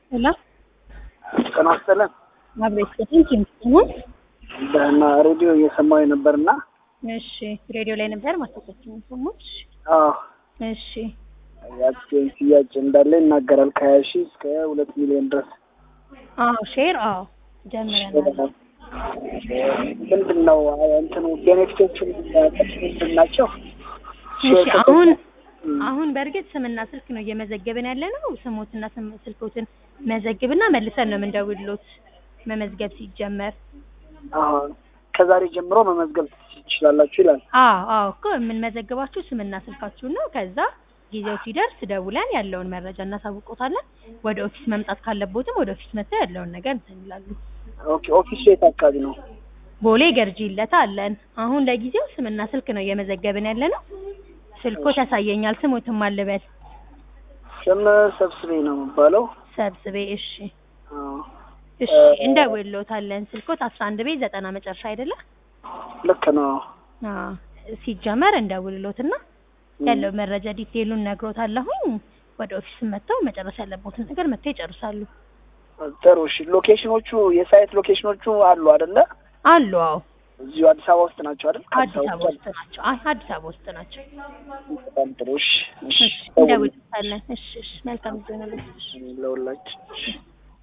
ሄሎ ጤና ይስጥልን። አብሮ ይስጥልኝ። ኪምስሆን በና ሬዲዮ እየሰማሁ ነበርና እሺ፣ ሬዲዮ ላይ ነበር ማስታወቂያችን ሰሞች። አዎ እሺ፣ የአክሲዮን ሽያጭ እንዳለ ይናገራል ከሀያ ሺህ እስከ ሁለት ሚሊዮን ድረስ አዎ፣ ሼር አዎ፣ ጀምረናል። ምንድን ነው እንትኑ ቤኔፊቶቹ ምንድን ናቸው? እሺ፣ አሁን አሁን በእርግጥ ስምና ስልክ ነው እየመዘገብን ያለ ነው። ስሞትና ስም ስልኮትን መዘግብና መልሰን ነው የምንደውልሎት መመዝገብ ሲጀመር። አዎ ከዛሬ ጀምሮ መመዝገብ ትችላላችሁ ይላል። አዎ አዎ እኮ የምንመዘግባችሁ ስምና ስልካችሁን ነው። ከዛ ጊዜው ሲደርስ ደውለን ያለውን መረጃ እናሳውቆታለን። ወደ ኦፊስ መምጣት ካለቦትም ወደ ኦፊስ መጥተው ያለውን ነገር እንትን ይላሉ። ኦኬ ኦፊሱ የት አካባቢ ነው? ቦሌ ገርጂ ይለታ አለን። አሁን ለጊዜው ስምና ስልክ ነው እየመዘገብን ያለ ነው። ስልኮት ያሳየኛል። ስሞትም አልበል ስም ሰብስቤ ነው የሚባለው። ሰብስቤ። እሺ አዎ እሺ እንደውልዎታለን። ስልኮት አስራ አንድ ቤት ዘጠና መጨረሻ አይደለ? ልክ ነው። አዎ ሲጀመር እንደውልሎትና ያለው መረጃ ዲቴይሉን ነግሮታለሁኝ። ወደ ኦፊስ መጥተው መጨረስ ያለቦትን ነገር መጥተው ይጨርሳሉ። ጥሩ እሺ። ሎኬሽኖቹ የሳይት ሎኬሽኖቹ አሉ አይደለ? አሉ። አዎ እዚሁ አዲስ አበባ ውስጥ ናቸው አይደል? አዲስ አበባ ውስጥ ናቸው። አይ አዲስ አበባ ውስጥ ናቸው። በጣም ጥሩ እሺ። እሺ እንደውልሎታለን። እሺ እሺ መልካም ጊዜ ነው። ለሁላችን